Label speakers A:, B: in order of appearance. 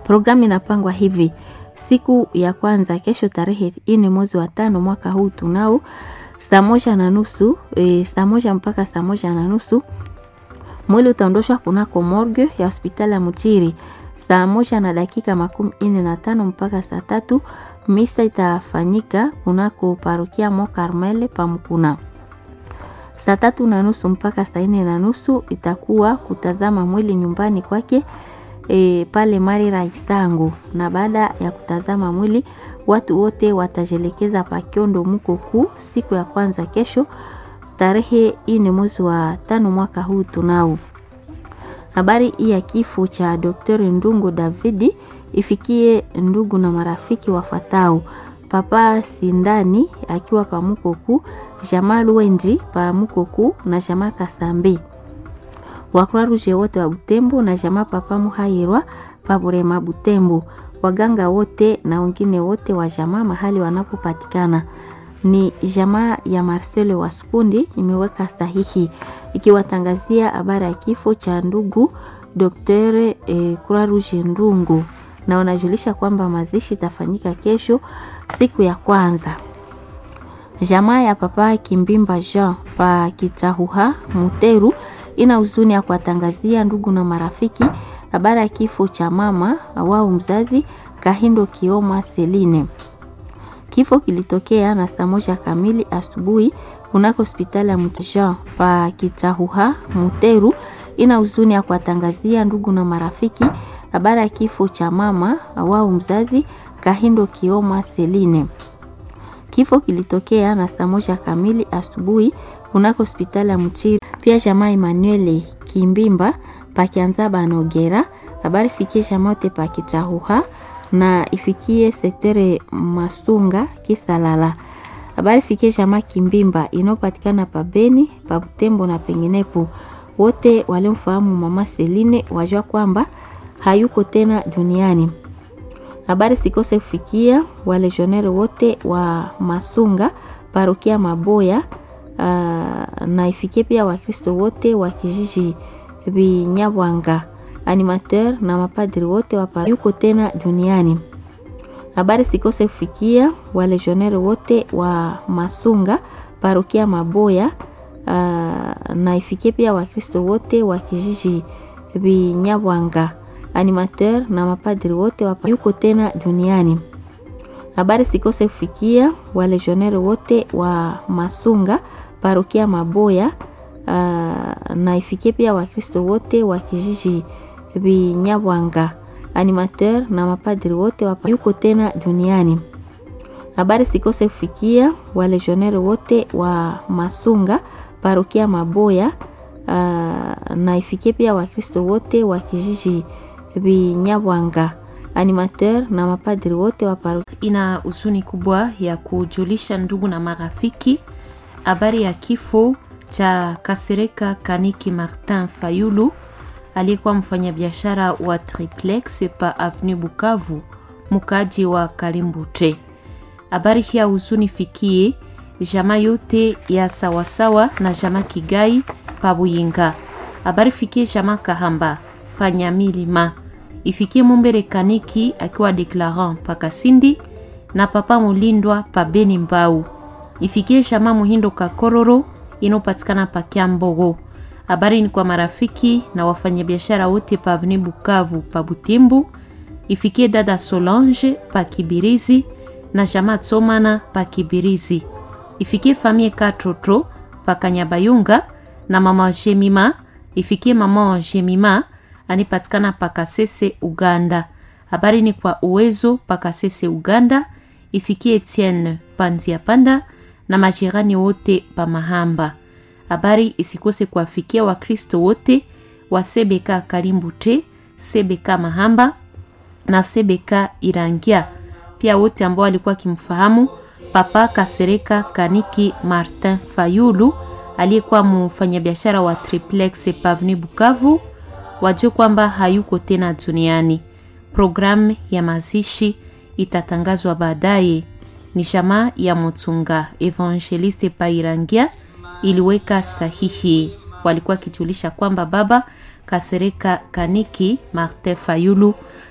A: Programu inapangwa hivi: siku ya kwanza kesho, tarehe nne mwezi wa tano mwaka huu tunao saa moja na nusu e, saa moja mpaka saa moja na nusu mwili utaondoshwa kunako morgue ya hospitali ya Mutiri saa moja na dakika makumi nne na tano mpaka saa tatu. Misa itafanyika kunako parokia Mo Carmel Pamkuna saa tatu na nusu mpaka saa nne na nusu itakuwa kutazama mwili nyumbani kwake e, pale Marira Isango, na baada ya kutazama mwili watu wote watajelekeza Pakiondo Mukoku siku ya kwanza kesho tarehe ine mwezi wa tano mwaka huu tunao. Habari hii ya kifo cha Dr. Ndungo Davidi ifikie ndugu na marafiki wafatao: Papa Sindani akiwa Pamukoku, Jamaa Lwendi Pamukoku na Jamaa Kasambi, Wakroa Ruje wote wa Butembo na Jamaa Papa Muhairwa Paburema Butembo, waganga wote na wengine wote wa jamaa mahali wanapopatikana. Ni jamaa ya Marcelo Waskundi imeweka sahihi ikiwatangazia habari ya kifo cha ndugu Dr. eh, Croix Rouge Ndungu, na wanajulisha kwamba mazishi itafanyika kesho siku ya kwanza. Jamaa ya Papa Kimbimba Jean pa Kitrahuha Muteru ina huzuni ya kuwatangazia ndugu na marafiki habari ya kifo cha mama wao mzazi Kahindo Kioma Seline. Kifo kilitokea na saa moja kamili asubuhi kunako hospitali ya Mutjean pa Kitrahuha Muteru. Ina huzuni ya kuwatangazia ndugu na marafiki habari ya kifo cha mama wao mzazi Kahindo Kioma Seline. Kifo kilitokea na saa moja kamili asubuhi kunako hospitali ya Mchiri. Pia jamaa Emmanuel Kimbimba pakianza banogera habari fikie jamote pakitrahuha na ifikie sektere Masunga Kisalala. Habari fikie jamaa Kimbimba inayopatikana pa Beni, pa Butembo na penginepo. Wote waliomfahamu mama Seline wajua kwamba hayuko tena duniani. Habari sikose kufikia walejonere wote wa Masunga parokia Maboya. Uh, na ifikie pia Wakristo wote wa kijiji Binyabwanga, animateur na mapadri wote wa yuko tena duniani. Habari sikose kufikia walejonere wote wa Masunga parokia Maboya. Uh, na ifikie pia Wakristo wote wa kijiji Binyabwanga, animateur na mapadri wote wa yuko tena duniani. Habari sikose kufikia walejonere wote wa Masunga parokia Maboya. Uh, na ifikie pia Wakristo wote wa kijiji Binyabwanga, animateur na mapadri wote wa yuko tena duniani. Habari sikose kufikia walejonere wote wa Masunga parokia Maboya. Uh, na ifikie pia Wakristo wote wa kijiji Binyabwanga animateur na mapadri wote wa parokia.
B: Ina huzuni kubwa ya kujulisha ndugu na marafiki habari ya kifo cha Kasereka Kaniki Martin Fayulu aliyekuwa mfanyabiashara wa triplex pa Avenue Bukavu, mkaaji wa Kalimbute. Habari hii ya huzuni fikie jamaa yote ya sawasawa na jamaa Kigai pa Buyinga. Habari fikie jamaa Kahamba pa Nyamilima ifikie Mumbere Kaniki akiwa declarant pa Kasindi na papa Mulindwa pa Beni Mbau. Ifikie shama Muhindo Kakororo inopatikana pa Kiambogo. Habari ni kwa marafiki na wafanyabiashara wote pa Avenue Bukavu pa Butimbu. Ifikie dada Solange pa Kibirizi na shama Tsomana pa Kibirizi. Ifikie famie Katoto pa Kanyabayunga na mama Jemima. Ifikie mama Jemima anipatikana Pakasese Uganda. Habari ni kwa uwezo Pakasese Uganda. Ifikie Etienne Panzia Panda na majirani wote pa Mahamba. Habari isikose kuwafikia Wakristo wote wa Sebeka Kalimbute, Sebeka Mahamba na Sebeka Irangia, pia wote ambao walikuwa kimfahamu Papa Kasereka Kaniki Martin Fayulu aliyekuwa mfanyabiashara wa triplex Pavni Bukavu wajue kwamba hayuko tena duniani. Programu ya mazishi itatangazwa baadaye. Ni jamaa ya Mutunga Evangeliste Pairangia iliweka sahihi, walikuwa kijulisha kwamba baba Kasereka Kaniki Martin Fayulu